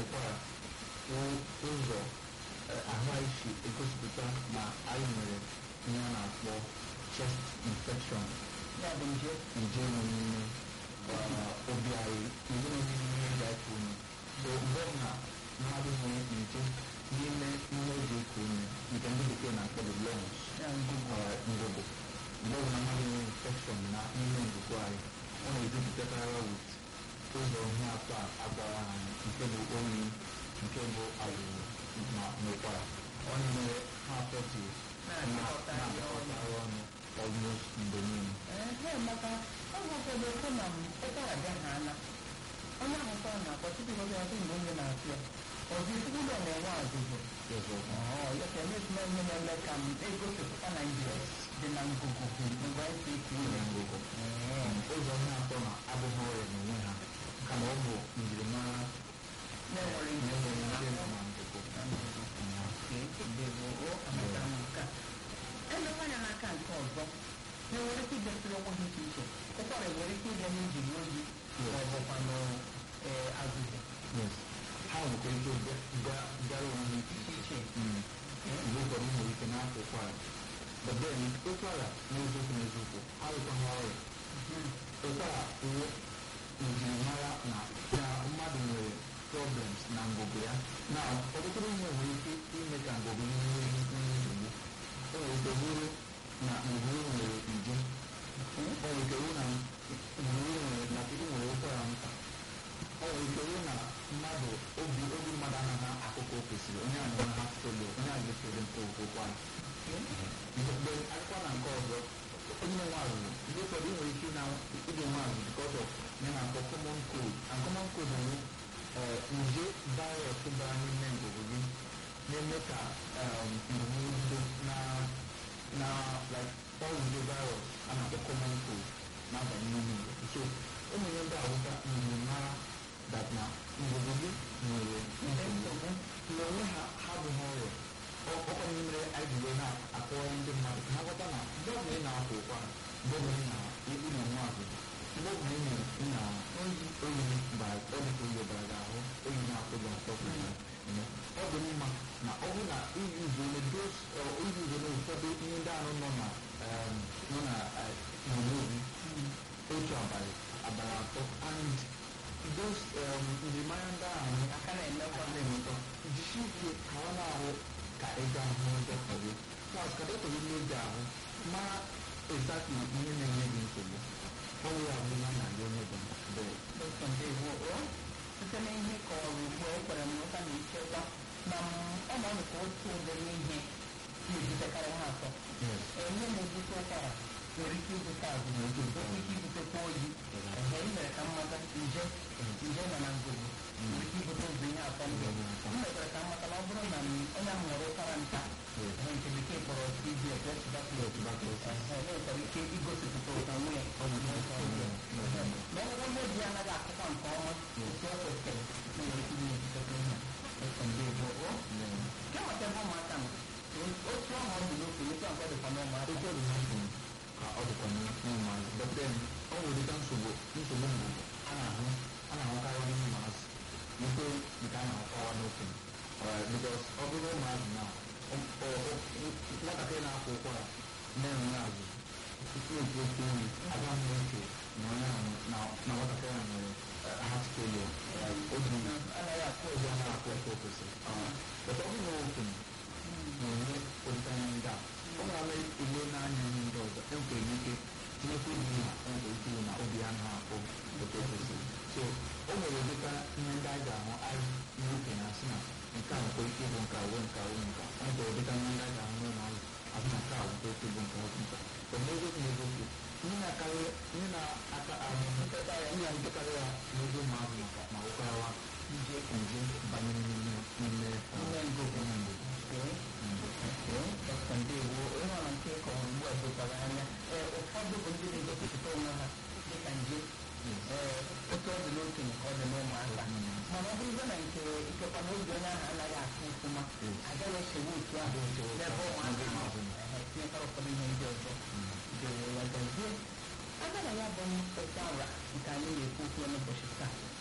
ụkwara ụzọ ahụ anyị si egosipụta ma anyị nwere ihe a na-akpọ chest infection ya bụ nje nje nọ n'ime obi anyị nje nọ n'ime ihe ga eku ume so mgbe ọbụla mmadụ nwere nje n'ime ihe o ji eku ume nke ndị bekee na-akpọ the lungs ya ngụgụ ngụgụ mgbe ọbụla mmadụ nwere infection na ime ngụgụ anyị ọ na-ejupụtakarị wit ụzọ ihe atọ a agbara anyị nke bụ oyi nke bụ azụzụ na n'ụkwara ọ na-emere ha atọ ji na-achịkọta ihe ọnụ na-akọtara ọnụ almost mgbe niile ee maka oge ụfọdụ ekwe na m ụkwara bịa ha ana onye ahụ ụkwara na-akpọ tupu oge ọzọ mgbe onye na-atụ ya ọzọ ezigbo ụlọ na-enwe azụzụ ọzọ ọọ ya ka emesina ihe na-eme ka m egosipụta na nje dị na ngụgụ mgbe anyị si ike ime ime ngụgụ ụzọ ihe atọ na abụghị ọrịa n'onwe ha kama ọ bụ njirimara na-enwere ihe nje nwere na ike ịnọ na ngụgụ elekwa anya n'aka nke ọzọ na-enwere ike idesịrị onwe ha iche iche ụkwara nwere ike ịbịa n'ijiri oyi ma ọ bụkwanụ ee azụzụ yes ha nwekwara ike bịa- bịara onwe ha iche iche iche mgbe ụfọdụ nwere ike na-akwa ụkwara but then ụkwara n'eziokwu n'eziokwu ha nwekwaghị ọrịa ụkwara wụ njirimara na na mmadụ nwere problems na ngụgụ ya na ọtụtụ ihe nwere ike ime ka ngụgụ ihe nwee nsogbu o nwere ike bụrụ na ngụgụ nwere nje o nwere ike bụrụ na ngụgụ nwere na ị nwere ụkwara nta ọ nwere ike bụrụ na mmadụ obi obi mmadụ anaghị akụkọ o kwesịrị onye a na-enwe ha felo onye a ga-efere nke ụkwara mgbe akụkọ na nke ọzọ onye nwe azụ ndị ụfọdụ nwere ike na ịdị nwe azụ because of ihe na-akpọ common cold and common cold bụ nje virus bara n'ime ngụgụ gị na-eme ka ngụgụ bido na na like ọrụje virus a na-akpọ common cold na-abanye n'ime ngụgụ so ụmụ ihe ndị ahụta njirimara that na ngụgụ gị nwere nsogbu n'onwe ha ha abụghị ọrịa ọkwa ihe mere anyị ji wee na-akọwa ndị mmadụ ka ha ghọta na mgbe ọbụla ị na-akwa ụkwara mgbe ọbụla ị na-ekpu na nwa azụzụ mgbe ọbụla ị na- ị na oyi oyi bara ọ dị ka oyi bara gị ahụ oyi na-akụ gị atọ ka ya eme. ọ dị mma na ọ bụrụ na iyuzole dos iyuzole ụfọdụ ihe ndị ahụ nọ na em, nọ na eh, n'obi otu abalị abalị atọ and those um, njirimara ndị ahụ aka na-emekwa na-emekọ jisi ike ka ọ na-ahụ ka ị gaa hụ dọkịta gị plus ka dọkịta gị na-eji ahụ mara exactly ihe na-enye gị nsogbu ọ bụ ya bụ ihe a na-aga onye bụ mgbe dọkịta ndewo o site na ihe kọrọ ugbu a ekwere m nghọta na ichekwa na m ọ na-ọnụ ka otu ụdịrị ihe na-ebutekarị ha atọ yes ee ihe na-ebute ụkwara nwere ike ibute azụ Nwere ike ibute nwere ike ibutekwa oyi ehe ị mere ka mmata nje nje nọ na ngụgụ nwere ike ibute ụzọ ihe atọ ndị m mekwara ka mmata na ọ bụrụ na m onye ahụ nwere ụkwara nta Yes. ehe nke bekee kpọrọ TB tuberculosis tuberculosis. ehe na-enwekwara ike igosipụta ụta nwunye ọ bụ ihe ọzọ ọzọ. ma ọ bụrụ na obi ya anaghị akụkwa nke ọma otu o kwesịrị na nwere ike na-ebutekwa ihe a ndị bụ o nke maka ebe ụmụaka nọ otu ahụ ọ dị n'okenye otu ahụ ọ dịkwa n'ụmụaka Otu ọ dị n'afọ m ka ọ dịkwa n'ụmụazị but then ọ nwere dịka nsogbu nsogbu mbụ a na-ahụ a na-ahụkarị ndị ụmụazị nke nke a na-ahụkawa n'okenye Alright, because ọ bụrụ ụmụazị na ọ- ọ- ọ- nwatakịrị na-akwa ụkwara na-enwe azụ tupu otu otu oyi aga m eche na onye ahụ na na nwatakịrị ahụ nwere eh, heart failure like obi anaghị akụ obi anaghị akụ etu o kwesịrị but ọ bụrụ na okenye na-enwe ụdịtanya ndị a ọ na-ama ile n'anya ihe ndị ọzọ enwere ike tinyekwa ibu na enwere ike ịhụ na obi ya anaghị akụ otu o kwesịrị so o nwere ụdịka ihe ndị anyị ga-ahụ anyị n'okenye asị na nke a nwekwa ike ịbụ nke awụ nke awụ nka ọ nwere ụdịka ihe ndị anyị ga-ahụ n'ụlọ azụ asị na nke a nwekwa ike ịbụ nke awụ nka but n'eziokwu n'eziokwu ihe na-akarị ihe na-aka ahụ nketa ya ihe na-ebutekarị ya n'ebe ụmụazụ maka ma ụkwarawa nje nje banyere n'ime n'ime Ime ngụgụ. ime ngụgụ dọkịta ndewo onye ọrụ nke kọrọ ugbu a dokwara anya ee ụfọdụ bụ ndị na-egosipụta onwe ha dịka nje ee otu ọ dị n'okenye ka ọ dị n'ụmụaka mana ọ bụrụzie na nke ikekwa na oge onye ahụ anaghị akụ ọfụma agaghị echewe otu ahụ n'ebe ụmụaka nọ Ehe, tinyekwara ụfọdụ ihe ndị ọzọ dewo ya gazie aga na ya bụ mkpesa ụra nke anyị na-ekwu okwu n'ụbọchị taa